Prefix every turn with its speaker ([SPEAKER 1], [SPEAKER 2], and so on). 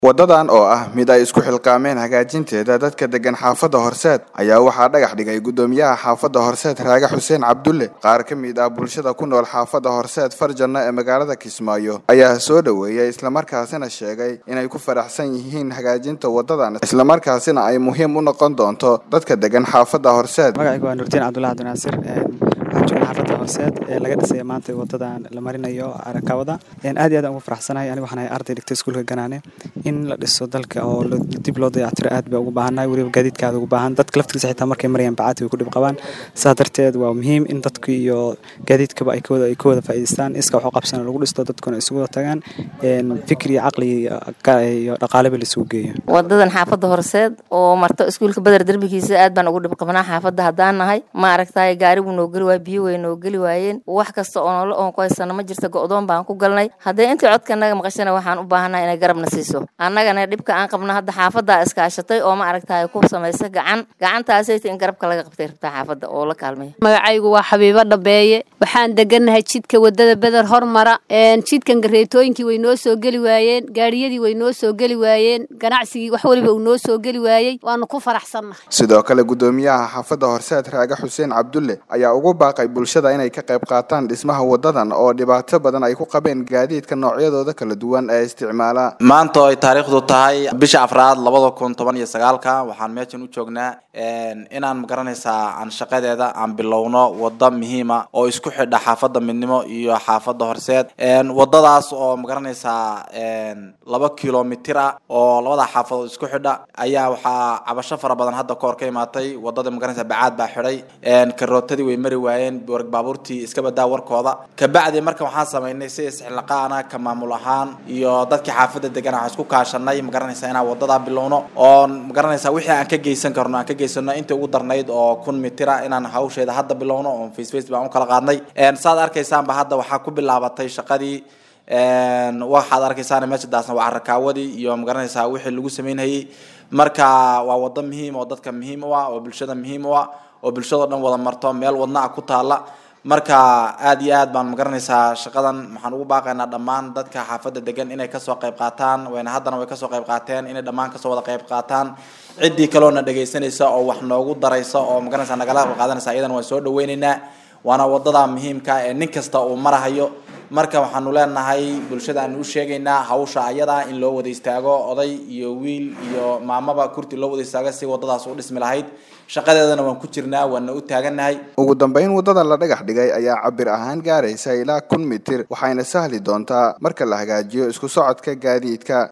[SPEAKER 1] Wadadan oo ah mid ay isku xilqaameen hagaajinteeda dadka degan xaafadda Horseed ayaa waxaa dhagax dhigay gudoomiyaha xaafadda Horseed Raage Xuseen Cabdulle qaar ka mid ah bulshada ku nool xaafadda Horseed Farjana ee magaalada Kismaayo ayaa soo dhaweeyay islamarkaasina sheegay inay ku faraxsan yihiin hagaajinta wadadan islamarkaasina ay muhiim u noqon doonto dadka degan xaafadda Horseed
[SPEAKER 2] magacaygu waa Nurdiin Cabdullahi Cabdinaasir waxaan joognaa xaafadda Horseed ee laga dhisay maanta wadadan la marinayo arakawada aad iyo aad aan ugu faraxsanahay anigu waxaan ahay arday dhigtay iskuulka Ganaane in la dhiso dalka oo dib loo dayactiro aad baa ugu baahannahay weliba gaadiidka aad ugu baahan dadka laftigiisa xitaa markay marayaan bacaadka way ku dhib qabaan sidaas darteed waa muhiim in dadka iyo gaadiidkaba ay kawada ay ka wada faa'iidaystaan iska wax u qabsana lagu dhisto dadkuna isugu wada tagaan fikri iyo caqli iyo dhaqaaleba la isugu geeyo
[SPEAKER 3] wadadan xaafadda horseed oo marto iskuulka badar derbigiisa aad baan ugu dhib qabnaa xaafadda haddaan nahay ma aragtaay gaari buu noo geli waay biyo way noo geli waayeen wax kasta oo nolol oon ku haysano ma jirta go'doon baan ku galnay haddee intii codka naga maqashana waxaan u baahannahay inay garabna siiso annagana dhibka aan qabno hadda xaafaddaa iskaashatay oo ma aragtaay ku samaysa gacan gacantaasayta in garabka laga qabtay rabtaa xaafadda oo la kaalmeeya
[SPEAKER 4] magacaygu waa xabiibo dhabeeye waxaan degannahay jidka wadada beder hormara jidkan gareetooyinkii way noo soo geli waayeen gaadhiyadii way noo soo geli waayeen ganacsigii wax weliba uu noo soo geli waayey waanu ku faraxsannahay
[SPEAKER 1] sidoo kale gudoomiyaha xaafadda horseed raage xuseen cabdulle ayaa ugu baaqay bulshada inay ka qayb qaataan dhismaha wadadan oo dhibaato badan ay ku qabeen gaadiidka noocyadooda kala duwan ee isticmaala
[SPEAKER 5] maanta oo ay taariikhdu tahay bisha afraad labada kun toban iyo sagaalka waxaan meeshan u joognaa inaan magaranaysaa aan shaqadeeda aan bilowno wada muhiima oo isku xidha xaafadda midnimo iyo xaafadda horseed wadadaas oo magaranaysaa laba kilomitir ah oo labada xaafadood isku xidha ayaa waxaa cabasho fara badan hadda kahor ka imaatay wadada magaranaysa bacaad baa xidhay karootadii way mari waayeen baabuurtii iska badaa warkooda kabacdi marka waxaan samaynay si isxilaqaana ka maamul ahaan iyo dadkii xaafadda degan waxaan isku kaashanay magaranaysa inaan wadadaa bilowno oo magaranaysa wixii aan ka geysan karno aan ka geysano intii ugu darnayd oo kun mitira inaan hawsheeda hadda bilowno oo face face baan u kala qaadnay saad arkaysaanba hadda waxaa ku bilaabatay shaqadii waxaad arkaysaan meesha daasna waa carakaawadii iyo magaranaysaa wixii lagu sameynhayay marka waa wado muhiim oo dadka muhiim u ah oo bulshada muhiim u ah oo bulshadao dhan wada marto meel wadna ah ku taala marka aad iyo aad baan magaranaysaa shaqadan waxaan ugu baaqaynaa dhammaan dadka xaafadda degan inay kasoo qayb qaataan wayna haddana way kasoo qayb qaateen inay dhammaan kasoo wada qayb qaataan ciddii kaloona dhegaysanaysa oo wax noogu daraysa oo magaranaysaa nagala qayb qaadanaysa iyadana waan soo dhaweyneynaa waana wadada muhiimka ee nin kasta uu marahayo marka waxaanu leenahay bulshada aanu u sheegaynaa hawsha ayada in loo wada istaago oday iyo wiil iyo maamaba kurti loo wada istaago si wadadaas u dhismi lahayd shaqadeedana waan ku jirnaa waana u taagannahay
[SPEAKER 1] ugu dambeyn wadada la dhagax dhigay ayaa cabir ahaan gaaraysa ilaa kun mitir waxayna sahli doontaa marka la hagaajiyo isku socodka gaadiidka